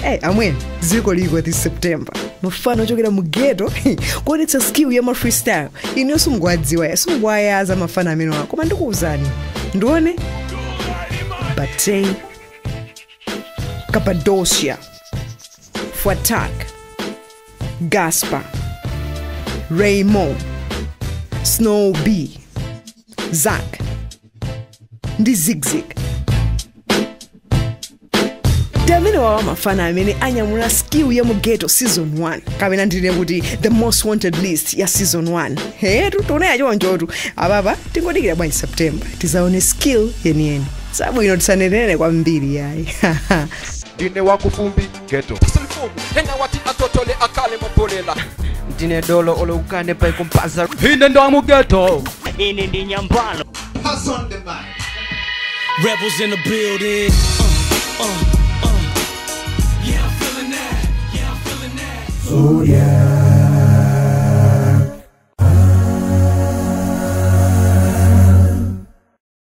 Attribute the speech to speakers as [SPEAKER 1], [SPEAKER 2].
[SPEAKER 1] hey, amwene dziko liko this september mafana ochokera mu geto kuonetsa skill ya ma freestyle inu simungwadziwa simungwayaza mafana amene wako koma ndikuwuzani ndione batei cappadocia fuatak gaspar raymond snow b zak ndi zigzig ndi amene wawa mafana amene anyamula skill ya mugeto season 1 kapena ndine kuti the most wanted list ya season 1 hetu tioneya chonchotu apapa tingodikira bwanji september tizaone skill yeniyeni sabwino tisanenene kwambiri yayi
[SPEAKER 2] ndine wakufumbi geto
[SPEAKER 3] silifumu hena wati atotole akale mabolela
[SPEAKER 4] ndine dolo oloukane paikumpaza
[SPEAKER 3] ine ndamugeto
[SPEAKER 5] Ini ndi nyambalo.
[SPEAKER 6] Rebels in the building. Uh, uh, uh. Yeah, I'm feeling that. Yeah, I'm feeling that.
[SPEAKER 7] Oh yeah.